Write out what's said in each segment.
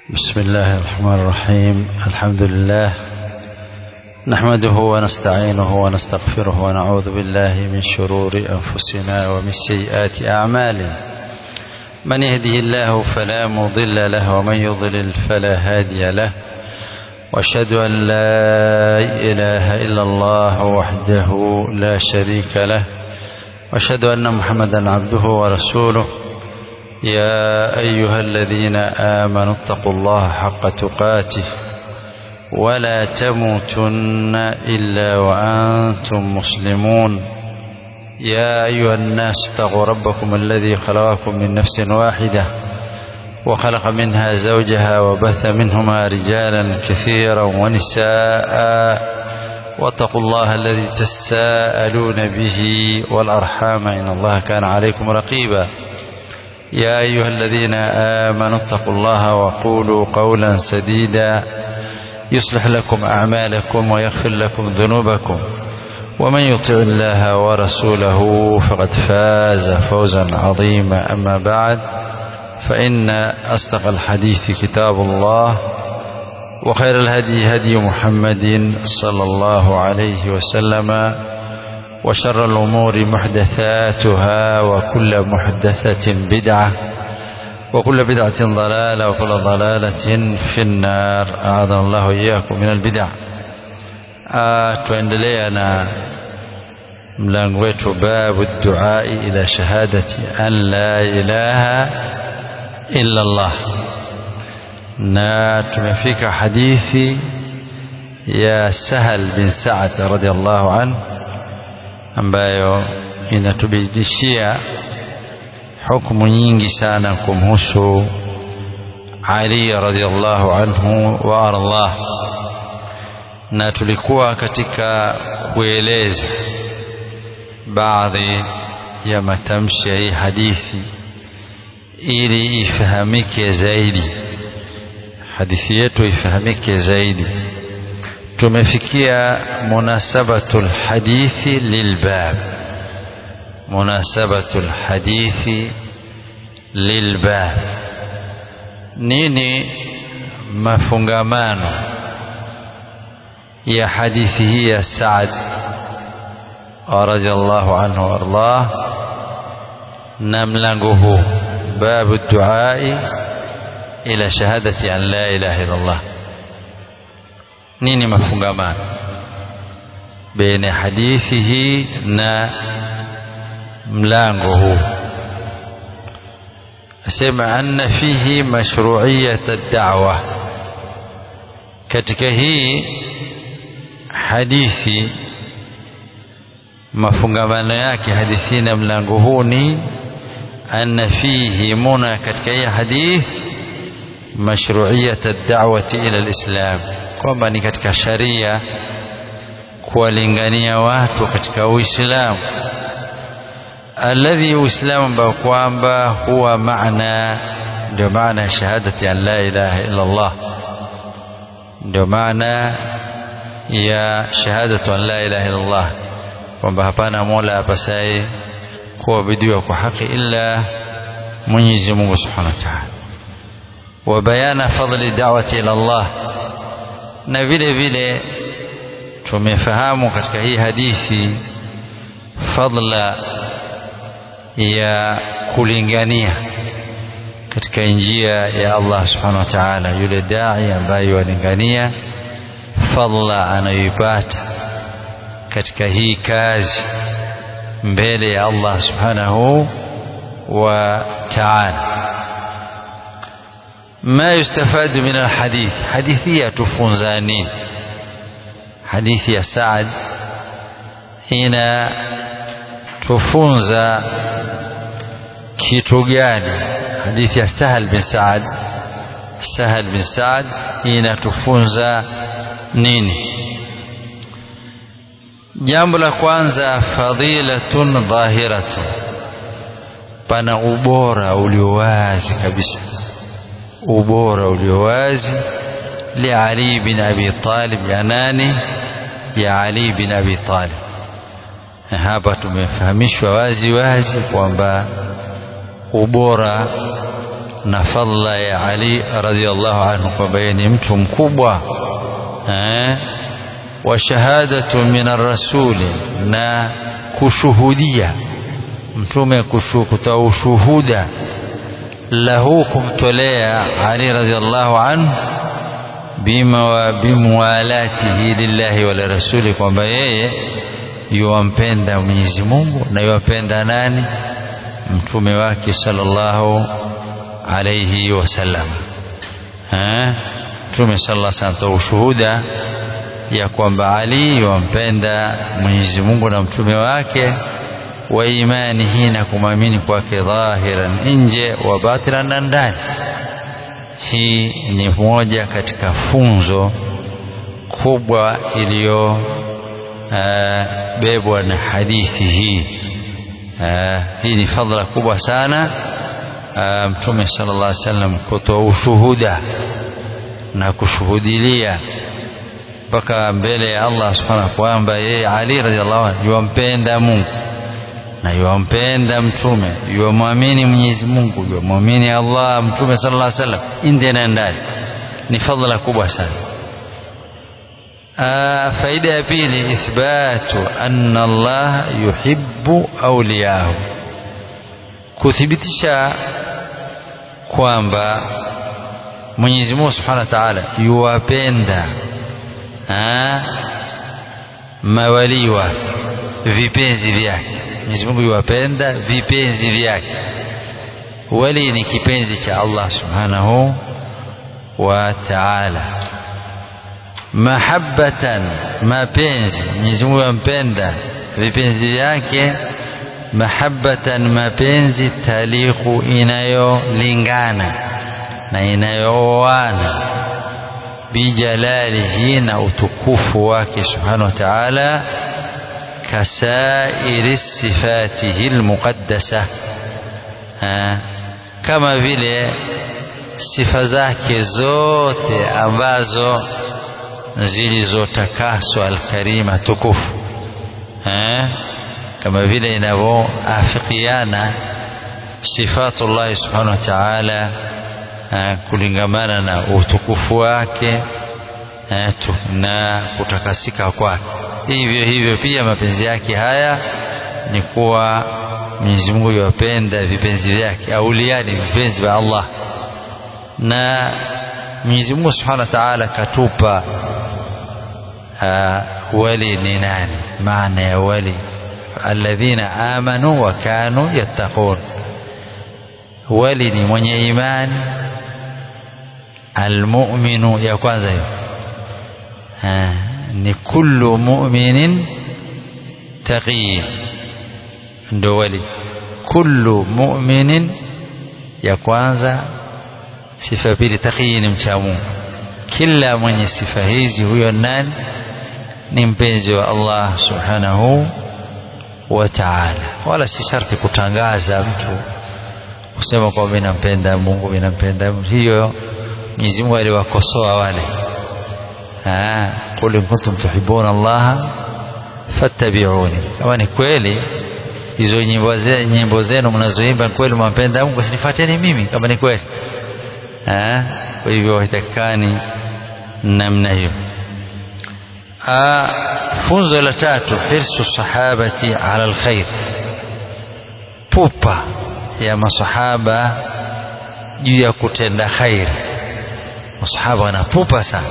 بسم الله الرحمن الرحيم الحمد لله نحمده ونستعينه ونستغفره ونعوذ بالله من شرور أنفسنا ومن سيئات أعمالنا من يهده الله فلا مضل له ومن يضلل فلا هادي له واشهد أن لا إله إلا الله وحده لا شريك له واشهد أن محمدا عبده ورسوله يا أيها الذين آمنوا اتقوا الله حق تقاته ولا تموتن إلا وأنتم مسلمون يا أيها الناس اتقوا ربكم الذي خلقكم من نفس واحدة وخلق منها زوجها وبث منهما رجالا كثيرا ونساء واتقوا الله الذي تساءلون به والأرحام إن الله كان عليكم رقيبا يا أيها الذين آمنوا اتقوا الله وقولوا قولا سديدا يصلح لكم أعمالكم ويغفر لكم ذنوبكم ومن يطع الله ورسوله فقد فاز فوزا عظيما أما بعد فإن أصدق الحديث كتاب الله وخير الهدي هدي محمد صلى الله عليه وسلم وشر الأمور محدثاتها وكل محدثة بدعة وكل بدعة ضلالة وكل ضلالة في النار أعاذنا الله إياكم من البدع tuendelea na mlango wetu babu duai ila shahadati an la ilaha illa Allah na tumefika hadithi ya Sahal bin Sa'ad radhiallahu anhu ambayo inatubidishia hukumu nyingi sana kumhusu Ali radhiallahu anhu wa ardah na tulikuwa katika kueleza baadhi ya matamshi ya hii hadithi ili ifahamike zaidi hadithi yetu ifahamike zaidi tumefikia munasabatul hadithi lilbab munasabatul hadithi lilbab nini mafungamano ya hadithi hii ya Saad radhiallahu anhu wardah na mlango huu babu duai ila shahadati an la ilaha illa Allah nini mafungamano baina hadithi hii na mlango huu asema anna fihi mashru'iyat ad-da'wa katika hii hadithi mafungamano yake hadithi na mlango huu ni anna fihi muna katika hii hadithi mashru'iyat ad-da'wati ila al-islam kwamba ni katika sharia kuwalingania watu katika Uislamu alladhi uislamu ambao kwamba huwa maana ndio maana ya shahadati an la ilaha illa Allah ndio maana ya shahadatu an la ilaha illa Allah kwamba hapana mola apasaye kuabudiwa kwa haki illa Mwenyezi Mungu Subhanahu wa Ta'ala wa bayana fadli da'wati ila Allah na vile vile tumefahamu katika hii hadithi fadla ya kulingania katika njia ya Allah subhanahu wa ta'ala yule dai ambaye walingania fadla anayoipata katika hii kazi mbele ya Allah subhanahu wa ta'ala ما يستفاد من الحديث حديثية تفنزانين حديث يا سعد هنا tufunza kitu gani hadithi ya Sahal bin Saad Sahal bin Saad inatufunza nini jambo la kwanza fadhilatun dhahiratun pana ubora uliowazi kabisa ubora uliowazi li Ali bin Abi Talib ya nani ya Ali bin Abi Talib hapa tumefahamishwa wazi wazi kwamba ubora na fadla ya Ali radhiallahu anhu kwamba yeye ni mtu mkubwa eh, wa shahadatu min arrasuli na kushuhudia mtume kutoa ushuhuda lahu kumtolea Ali radhiallahu anhu bima wa bimwalatihi lillahi wa lirasuli kwamba yeye yuwampenda Mwenyezi Mungu na yuwapenda nani mtume wake sallallahu alayhi wasallam mtume sallallahu alayhi wasallam ushuhuda ya kwamba Ali yuwampenda Mwenyezi Mungu na mtume wake wa imanihi na kumwamini kwake dhahiran nje wa batinan na ndani hii ni moja katika funzo kubwa iliyobebwa na hadithi hii uh, hii ni fadhila kubwa sana uh, mtume sallallahu alaihi wasallam kutoa ushuhuda na kushuhudilia mpaka mbele ya Allah subhanahu kwamba yeye Ali radhiallahu anhu yuwampenda Mungu na yuwampenda mtume yuwamwamini Mwenyezi Mungu yuwamwamini Allah mtume sallallahu alaihi wasallam nje na ndani ni fadhila kubwa sana Aa, faida ya pili ithbatu anna Allah yuhibbu awliyahu kuthibitisha kwamba Mwenyezi Mungu Subhanahu wa Ta'ala yuwapenda mawalii wake vipenzi vyake Mwenyezi Mungu yuwapenda vipenzi vyake wali ni kipenzi cha Allah Subhanahu wa Ta'ala mahabbatan mapenzi Mwenyezi Mungu yampenda vipenzi vyake mahabbatan mapenzi taliqu inayolingana na inayooana bijalalihi na utukufu wake subhanahu wa ta'ala kasairi sifatihi almuqaddasa kama vile sifa zake zote ambazo zilizotakaswa alkarima tukufu eh? kama vile inavyoafikiana sifatullahi subhanahu wa ta'ala eh, kulingamana na utukufu wake eh, tu, na kutakasika kwake hivyo hivyo pia mapenzi yake haya ni kuwa Mwenyezi Mungu yuwapenda vipenzi vyake auliani vipenzi vya Allah na Mwenyezi Mungu Subhanahu wa Ta'ala katupa uh, wali ni nani maana ya wali alladhina amanu wa kanu yattaqun wali ni mwenye imani almu'minu ya kwanza hiyo ni kullu mu'minin taqiy ndo wali kullu mu'minin ya kwanza sifa ya pili taqiy ni mcha Mungu kila mwenye sifa hizi huyo nani ni mpenzi wa Allah subhanahu wa ta'ala wala si sharti kutangaza mtu kusema kwamba mimi nampenda Mungu mimi nampenda hiyo Mwenyezi Mungu aliwakosoa wale ah qul in kuntum tuhibbuna Allah fattabi'uni kama ni kweli hizo nyimbo zenu nyimbo zenu mnazoimba kweli mwampenda Mungu sinifuateni mimi kama ni kweli ah kwa hivyo haitakani namna hiyo funzo la tatu hirsu sahabati ala alkhair pupa ya masahaba juu ya kutenda khair masahaba wanapupa sana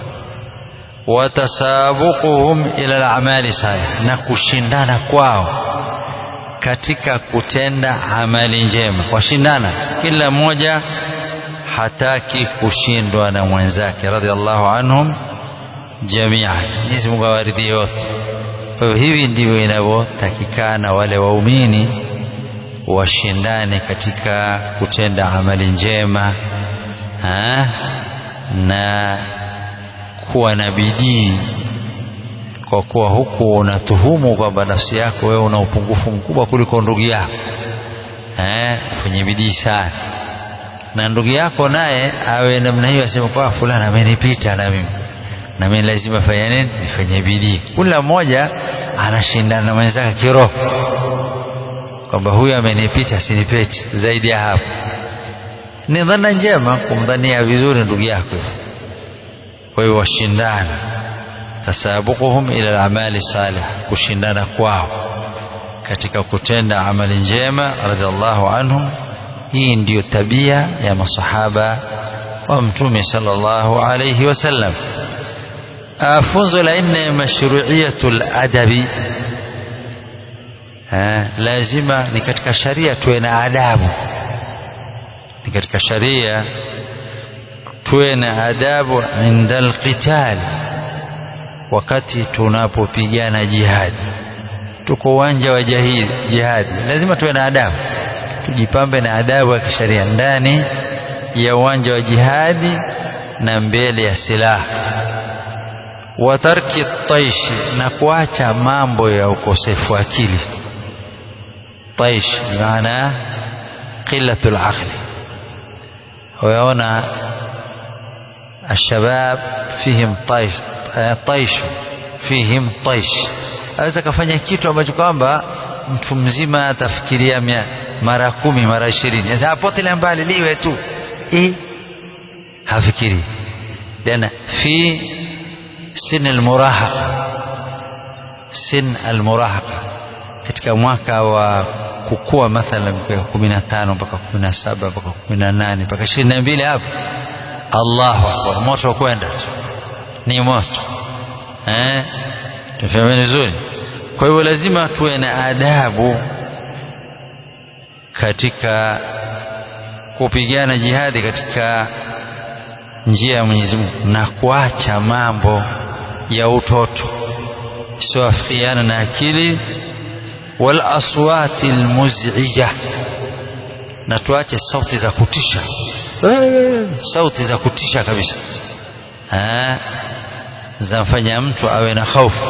watasabuquhum ila al-amali salih na kushindana kwao katika kutenda amali njema washindana kila mmoja hataki kushindwa na mwenzake radhiallahu anhum jamia Mwenyezi Mungu awaridhie wote kwa hiyo hivi ndivyo inavyotakikana wale waumini washindane katika kutenda amali njema ha? na kuwa na bidii kwa kuwa huku unatuhumu kwamba nafsi yako wewe una upungufu mkubwa kuliko ndugu yako eh fanye bidii sana na ndugu yako naye awe namna hiyo asema kwa fulani amenipita na mimi na mimi lazima fanya nini nifanye bidii kila mmoja anashindana na mwenzake kiroho kwamba huyu amenipita sinipeti zaidi ya hapo ni dhana njema kumdhania vizuri ndugu yako kwa hiyo washindana tasabuquhum ila al-amali salih kushindana kwao katika kutenda amali njema radhiallahu anhum hii ndiyo tabia ya masahaba wa mtume sallallahu alayhi wasallam funzo la nne mashru'iyatul adabi lazima ni katika sharia tuwe na adabu ni katika sharia tuwe na adabu inda alqital wakati tunapopigana jihadi tuko uwanja wa jihadi lazima tuwe na adabu tujipambe na adabu ya kisheria ndani ya uwanja wa jihadi na mbele ya silaha wa tarki taishi na kuacha mambo ya ukosefu wa akili taish maana qillatul aqli wayaona الشباب فيهم طيش طيش فيهم طيش aweza kafanya kitu ambacho kwamba mtu mzima atafikiria mara kumi mara ishirini sasa apotelea mbali liwe tu e, hafikiri lana fi sin almurahaqa sin almurahaqa katika mwaka wa kukua mathalan kumi na tano mpaka kumi na saba mpaka kumi na nane mpaka ishirini na mbili hapo Allahu akbar moto kwenda tu ni moto eh tufahamu vizuri kwa hivyo lazima tuwe na adabu katika kupigana jihadi katika njia ya Mwenyezi Mungu na kuacha mambo ya utoto sioafikiana na akili wal aswati almuz'ija na tuache sauti za kutisha sauti za kutisha kabisa zamfanya mtu awe na hofu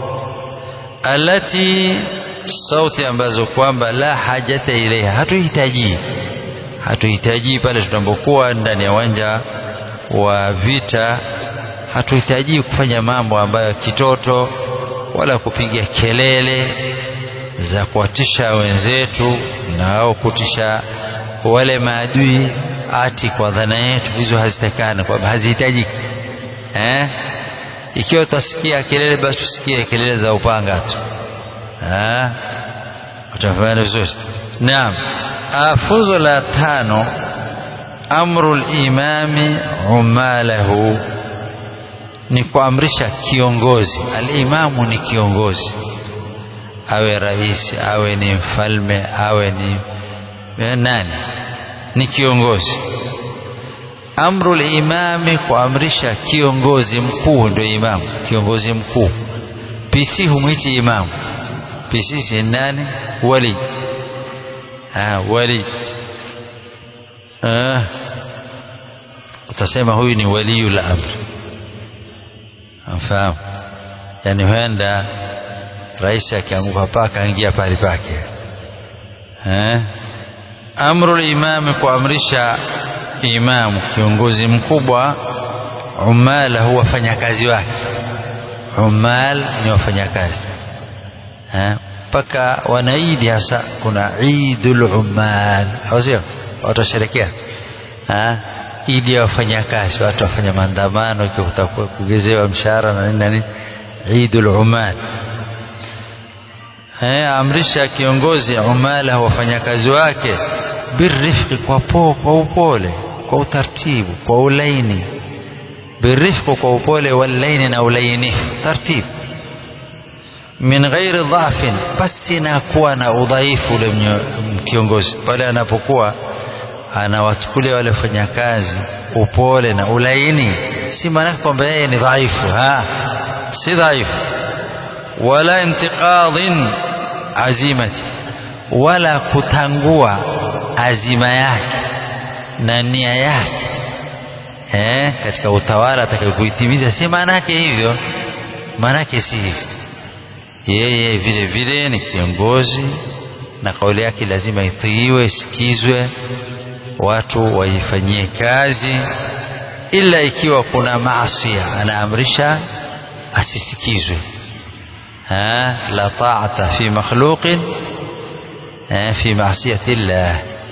alati sauti ambazo kwamba la hajata ilaiha hatuhitaji hatuhitaji pale tunapokuwa ndani ya uwanja wa vita hatuhitaji kufanya mambo ambayo kitoto wala kupiga kelele za kuwatisha wenzetu na au kutisha wale maadui ati kwa dhana yetu hizo hazitakana kwamba hazihitajiki eh? ikiwa utasikia kelele basi tusikie kelele za upanga tu eh? utafanya vizuri naam funzo la tano amru limami umalahu ni kuamrisha kiongozi alimamu ni kiongozi awe rais awe ni mfalme awe ni nani ni kiongozi amru limami kuamrisha kiongozi mkuu ndio imamu kiongozi mkuu pc humwiti imamu pc si nani wali ah, wali ah, utasema huyu ni waliyul amri amfahamu yani huenda rais akianguka paka aingia pale pake eh? amru limami kuamrisha imamu kiongozi mkubwa umalahu wafanyakazi wake umal ni wafanyakazi mpaka wanaidi hasa kuna idul umal sio watu washerekea idi ya wafanyakazi watu wafanya maandamano kugezewa mshahara na nini na nini idul umal amrisha kiongozi umala wafanyakazi wake birifqi kwa po, kwa upole kwa utaratibu kwa ulaini birifqi kwa upole walaini na ulainifu taratibu min ghairi dhafin pasi na kuwa na udhaifu ule kiongozi pale anapokuwa anawachukulia wale wafanyakazi upole na ulaini si maana kwamba yeye ni dhaifu ha si dhaifu wala intiqadhin azimati wala kutangua azima yake na nia yake eh, katika utawala atakayokuitimiza si maana yake hivyo maana yake si hivyo yeye vile vile ni kiongozi na kauli yake lazima itiiwe isikizwe watu waifanyie kazi ila ikiwa kuna maasia anaamrisha asisikizwe la taata fi makhluqin fi maasiyati llah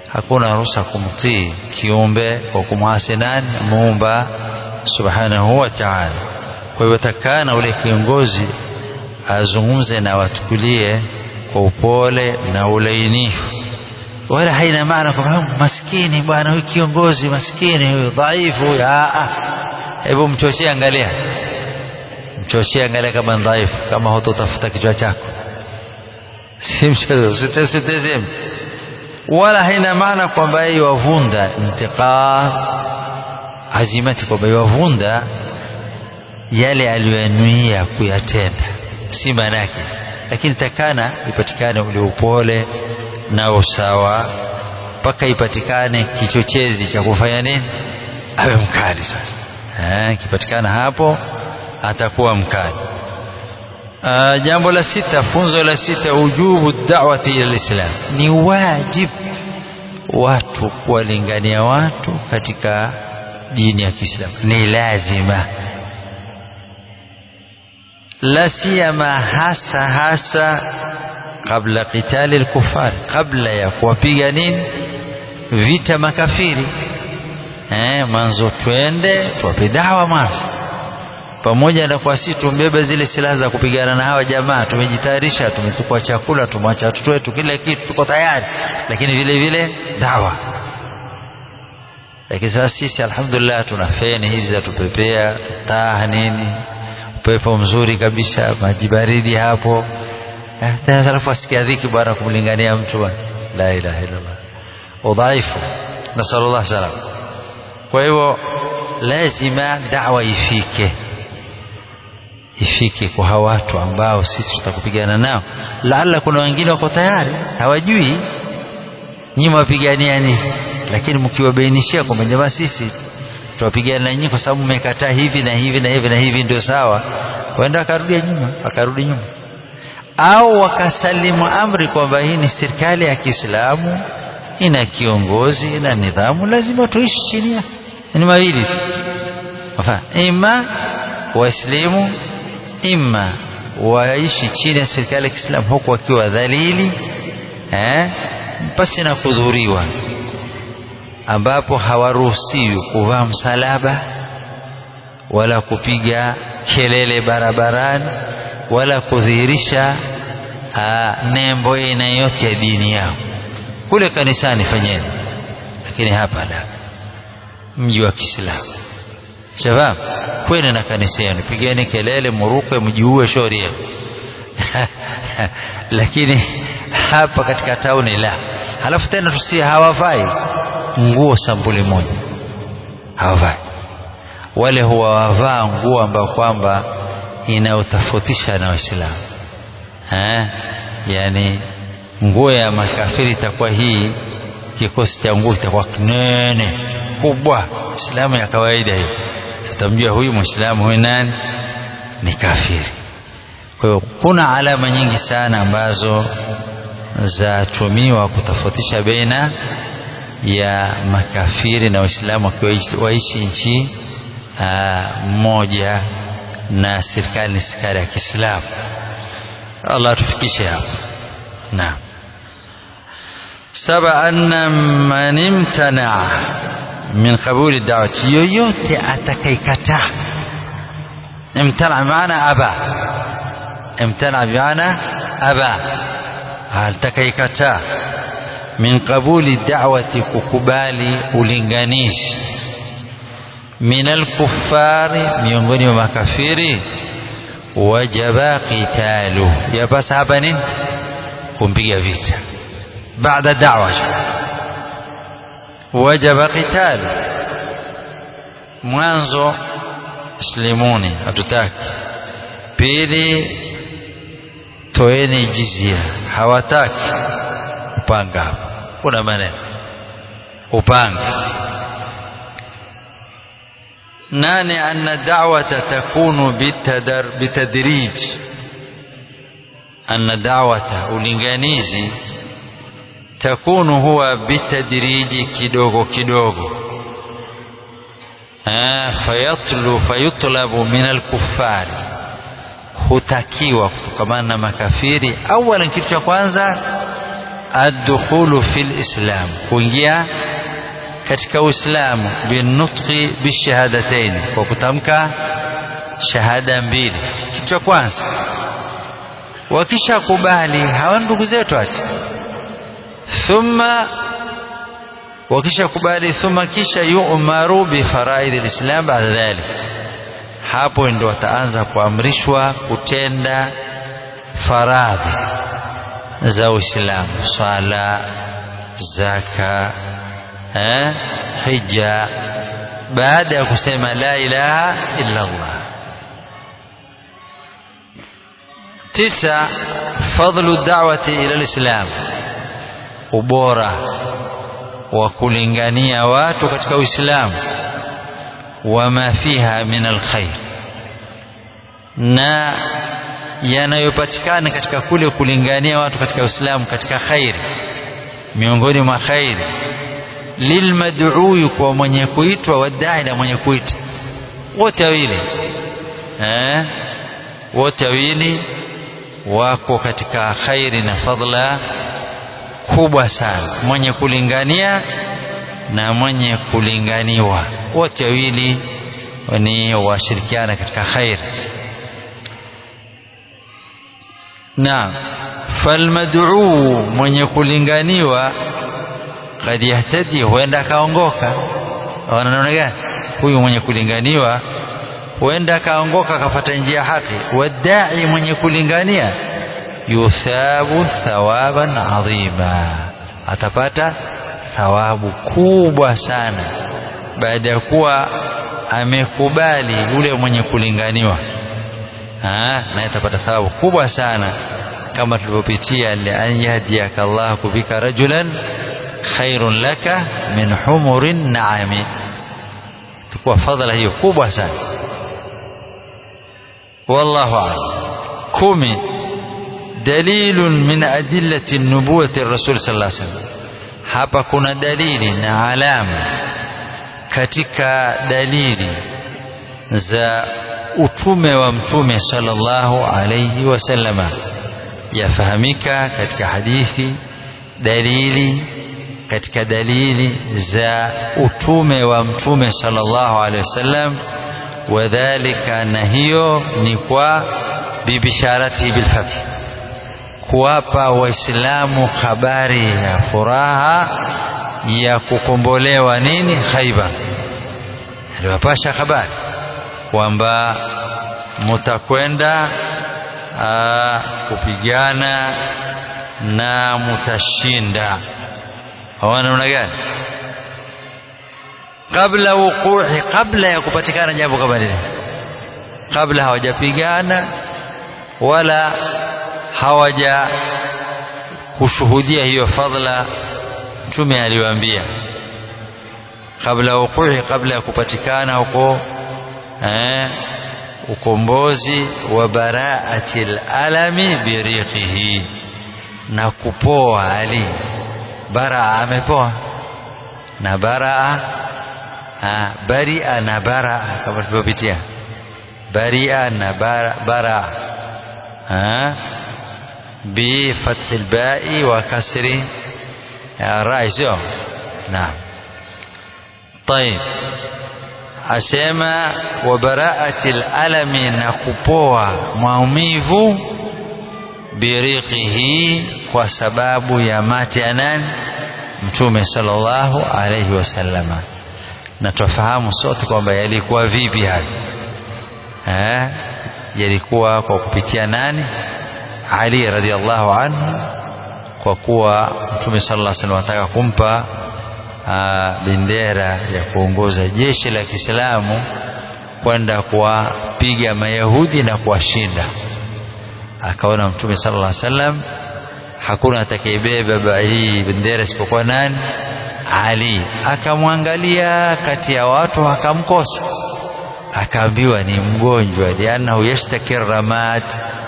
hakuna ruhusa kumtii kiumbe kwa kumwasi nani muumba subhanahu wa ta'ala kwa hivyo takana ule kiongozi azungumze na watukulie kwa upole na ulainifu wala haina maana kwamba maskini bwana huyu kiongozi maskini huyu dhaifu huyu hebu mchochee angalia mchochee angalia kama ni dhaifu kama hutotafuta kichwa chako si mchezo usitezeme wala haina maana kwamba yeye wavunda intiqam azimati kwamba yavunda yale aliyoyanuia kuyatenda si maana yake lakini takana ipatikane ule upole na usawa mpaka ipatikane kichochezi cha kufanya nini awe mkali sasa eh, kipatikana hapo atakuwa mkali Uh, jambo la sita funzo la sita ujubu da'wati ila lislam ni wajib watu kuwalingania watu katika dini ya Kiislamu ni lazima la siyama hasa hasa kabla qitali al-kufar kabla ya kuwapiga nini vita makafiri eh mwanzo twende tuwape dawa mwanzo pamoja na kwa sisi tumbebe zile silaha za kupigana na hawa jamaa tumejitayarisha tumetukua chakula tumwacha watoto wetu kila kitu tuko tayari lakini vile vile dawa lakini sasa sisi alhamdulillah tuna feni hizi za tupepea taa nini upepo mzuri kabisa maji baridi hapo eh, tena alafu asikia dhiki bwana kumlingania mtu bwana la ilaha illallah udhaifu nasallallahu salam kwa hivyo lazima dawa ifike ifike kwa hawa watu ambao sisi tutakupigana nao laala kuna wengine wako tayari hawajui nyinyi mwapigania nini lakini mkiwabainishia kwamba jamaa sisi tuwapigana na nyinyi kwa sababu mmekataa hivi na hivi na hivi na hivi ndio sawa waenda akarudi nyuma akarudi nyuma au wakasalimu amri kwamba hii ni serikali ya Kiislamu ina kiongozi ina nidhamu lazima tuishi chini yake ni mawili tu ima waislamu ima waishi chini ya serikali ya Kiislamu huku wakiwa dhalili eh, pasi na kudhuriwa, ambapo hawaruhusiwi kuvaa msalaba wala kupiga kelele barabarani wala kudhihirisha nembo aina yote ya dini yao. Kule kanisani fanyeni, lakini hapa la, mji wa Kiislamu shabab kwene na kanisa yenu pigeni kelele muruke mjiue shauri yenu lakini hapa katika tauni la halafu tena tusi hawavai nguo sampuli moja hawavai wale huwa wavaa nguo ambayo kwamba inayotofautisha na waislamu yani nguo ya makafiri itakuwa hii kikosi cha nguo itakuwa kinene kubwa islamu ya kawaida hiyo tutamjua huyu mwislamu huyu nani ni kafiri kwa hiyo kuna alama nyingi sana ambazo zatumiwa kutofautisha baina ya makafiri na waislamu wakiwa waishi nchi moja na serikali ni serikali ya kiislamu allah tufikishe hapo naam saba anna man imtanaa min qabuli dawati yoyote atakaikataa imtana maana aba imtana bimaana aba atakaikataa min qabuli da'wati kukubali ulinganishi min alkuffari miongoni mwa makafiri wajaba qitalu yapasa hapa nini kumpiga vita baada da'wa wajaba qitalu mwanzo islimuni hatutaki pili toeni jizia hawataki upanga hapo kuna maneno upanga nane anna da'wata takunu bitadar bitadrij anna da'wata ulinganizi takunu huwa bitadriji kidogo kidogo fayatlu fayutlabu min alkuffari hutakiwa kutokamana na makafiri awalan kitu cha kwanza addukhulu fil islam kuingia katika uislamu binutqi bishahadataini kwa kutamka shahada mbili kitu cha kwanza wakishakubali hawa ndugu zetu ati thumma wakishakubali thumma kisha yu'maru bi faraid alislam baada dhalik hapo ndio wataanza kuamrishwa kutenda faradhi za Uislamu swala zaka eh, hija baada ya kusema la ilaha illa Allah tisa fadlu da'wati ila alislam ubora wa kulingania watu katika Uislamu wama fiha min alkhair na yanayopatikana katika kule kulingania watu katika Uislamu katika khairi miongoni mwa khairi lilmad'ui kwa mwenye kuitwa wadai na mwenye kuita wote wawili eh wote wawili wako katika khairi na fadla kubwa sana mwenye kulingania na mwenye kulinganiwa wote wawili ni washirikiana katika khairi naam falmad'u mwenye kulinganiwa kad yahtadi huenda akaongoka wanaona gani huyu mwenye kulinganiwa huenda akaongoka akapata njia haki wadai mwenye kulingania yuthabu thawaban adhima atapata thawabu kubwa sana baada ya kuwa amekubali yule mwenye kulinganiwa naye atapata thawabu kubwa sana kama tulivyopitia lian yahdiyaka Allahu bika rajulan khairun laka min humurin naami tukua fadhila hiyo kubwa sana wallahu a'lam kumi dalilun min adillati nubuwati rasul sallallahu alaihi wasallam hapa kuna dalili na alama katika dalili za utume wa mtume sallallahu alayhi wasallama yafahamika katika hadithi dalili katika dalili za utume wa mtume sallallahu alayhi wasallam wadhalika na hiyo ni kwa bibisharati bilfath kuwapa waislamu habari ya furaha ya kukombolewa nini Khaibar aliwapasha habari kwamba mutakwenda kupigana na mutashinda hawana namna gani kabla wuquhi kabla ya kupatikana jambo kama lile kabla hawajapigana wala hawaja kushuhudia hiyo fadhila mtume aliwaambia kabla wuquhi kabla ya kupatikana huko eh, ukombozi wa baraati alami biriqihi na kupoa ali baraa amepoa na baraa ha, baria na baraa kama tulivyopitia baria na baraa ha بفتح الباء وكسر الراء sio نعم طيب asema wa baraati alami na kupoa maumivu biriqihi kwa sababu ya mate ya nani mtume sallallahu alayhi wasallama na tufahamu sote kwamba yalikuwa vipi hayo eh yalikuwa kwa kupitia nani Ali radhiallahu anhu kwa kuwa mtume sallallahu alaihi wasallam anataka kumpa aa, bendera ya kuongoza jeshi la Kiislamu kwenda kuwapiga Mayahudi na kuwashinda. Akaona mtume sallallahu alaihi wasallam hakuna atakayebeba hii bendera isipokuwa nani? Ali. Akamwangalia kati ya watu akamkosa, akaambiwa ni mgonjwa, liannahu yashtaki ramat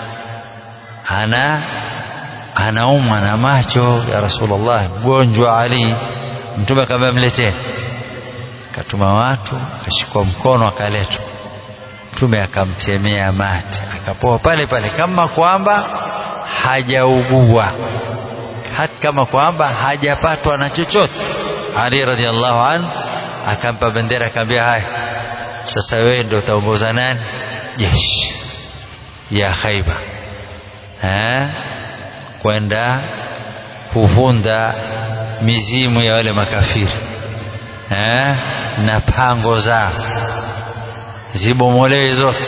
ana anaumwa na macho ya Rasulullah, mgonjwa Ali. Mtume akamwambia mletee, akatuma watu, akashikwa mkono, akaletwa. Mtume akamtemea mate, akapoa pale pale kama kwamba hajaugua hata kama kwamba hajapatwa na chochote Ali radhiallahu an akampa bendera akamwambia haya sasa wewe ndio utaongoza nani jeshi ya Khaiba eh kwenda kuvunda mizimu ya wale makafiri eh na pango zao zibomolewe zote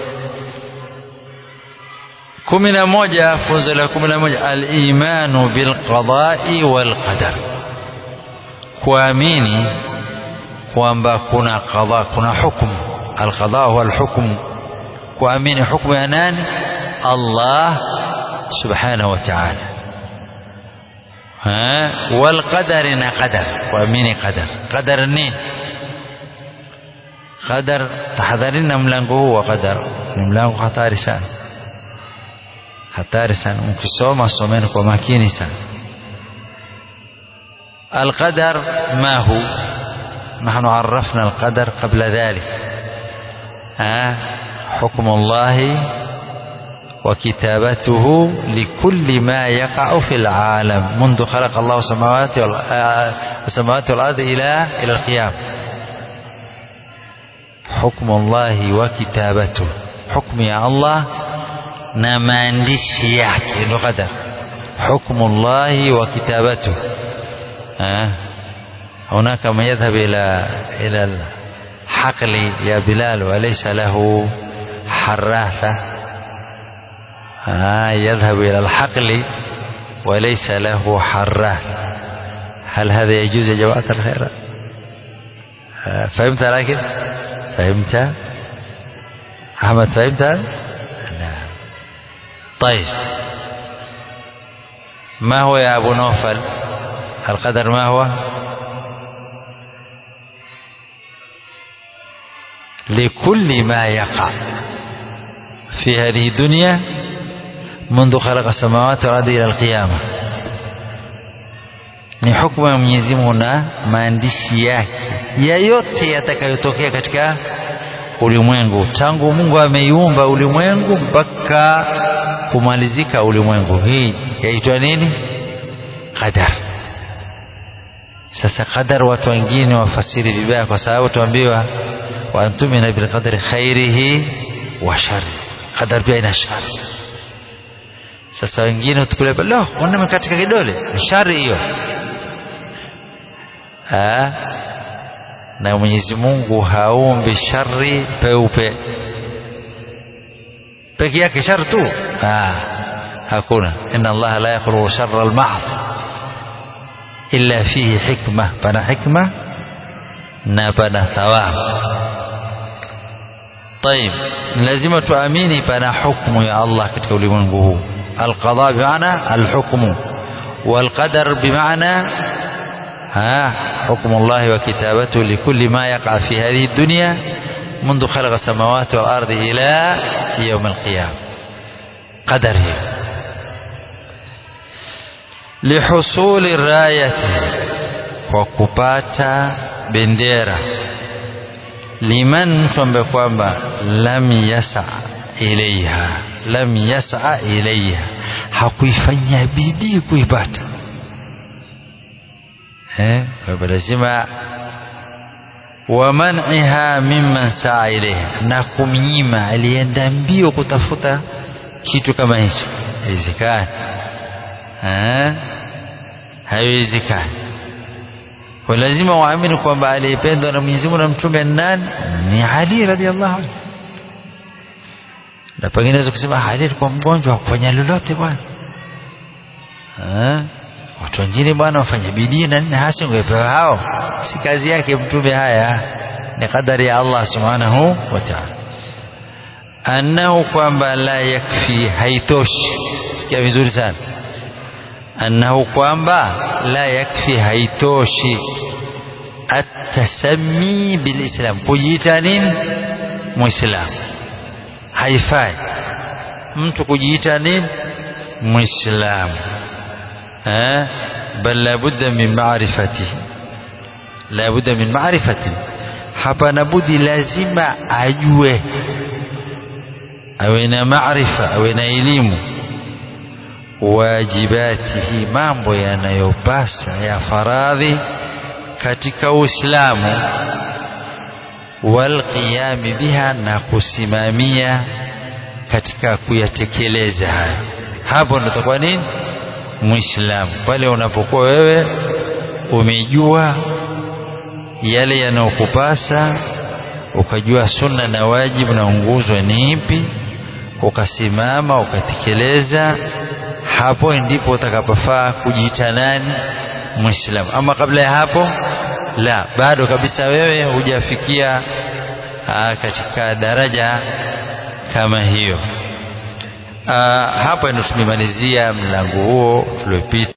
kumi na moja funzo la kumi na moja alimanu bilqadai walqadar kuamini kwamba kuna qadha kuna hukumu alqadha huwa alhukmu kuamini hukumu ya nani Allah subhanahu wa ta'ala والقدر na qadar kuamini qadar qadar nini qadar tahadharini na mlango huu wa qadar ni mlango hatari sana hatari sana mkisoma someni kwa makini sana القدر ما هو نحن عرفنا القدر قبل ذلك ها حكم الله وكتابته لكل ما يقع في العالم منذ خلق الله السماوات السماوات والارض الى الى القيامه حكم الله وكتابته حكم يا الله na maandishi yake ndio qadar hukmu llahi wa kitabatu هناك من يذهب إلى إلى الحقل يا بلال وليس له حراثة آه يذهب إلى الحقل وليس له حراث هل هذا يجوز يا جماعة الخير آه فهمت لكن فهمت أحمد فهمت لا طيب ما هو يا أبو نوفل القدر ما هو لكل ما يقع في هذه الدنيا منذ خلق السماوات والارض الى القيامه ni hukumu ya Mwenyezi Mungu na maandishi yake ya yote yatakayotokea katika ulimwengu tangu Mungu ameiumba ulimwengu mpaka kumalizika ulimwengu. Hii yaitwa nini? Qadar. Sasa qadar, watu wengine wafasiri vibaya, kwa sababu tuambiwa wa antumina bil qadri khairihi wa sharri. Qadar pia ina shari. Sasa wengine utukulia lo, wana katika kidole shari hiyo ha? na Mwenyezi Mungu haumbi shari peupe peke yake shari tu ha. hakuna inna allaha la yakhluqu sharra al-mahdh illa fihi hikma pana hikma na pana thawab طيب lazima tuamini pana hukumu ya Allah katika ulimwengu huu القضاء بمعنى الحكم والقدر بمعنى ها حكم الله وكتابته لكل ما يقع في هذه الدنيا منذ خلق السماوات والأرض إلى يوم القيامة قدره لحصول الراية وكباتا بنديرة لمن تنبه kwamba lam yasa ilaiha lam yasa ilaiha hakuifanyia bidii kuipata eh kwa hivyo lazima wa man'iha mimman saa ilaiha na kumnyima alienda mbio kutafuta kitu kama hicho haiwezekani eh haiwezekani kwa lazima waamini kwamba aliyependwa na Mwenyezi Mungu na mtume nani ni Ali radhiallahu anhu na pengine naweza kusema Ali alikuwa mgonjwa hakufanya lolote bwana watu wengine bwana wafanya bidii na nini hasi ungepewa hao si kazi yake mtume haya ni kadari ya Allah subhanahu wa ta'ala annahu kwamba la yakfi haitoshi sikia vizuri sana annahu kwamba la yakfi haitoshi atasami bilislam kujiita nini muislamu haifai mtu kujiita nini muislamu eh bal labudda min ma'rifatihi labudda min ma'rifati hapana budi lazima ajue awe na maarifa awe na elimu wajibatihi mambo yanayopasa ya faradhi katika Uislamu walqiyami biha na kusimamia katika kuyatekeleza haya hapo ndo utakuwa nini muislamu pale unapokuwa wewe umejua yale yanayokupasa ukajua sunna na wajibu na nguzo ni ipi ukasimama ukatekeleza hapo ndipo utakapofaa kujiita nani muislamu ama kabla ya hapo la bado kabisa wewe hujafikia katika daraja kama hiyo aa, hapa ndio tumemalizia mlango huo tuliopita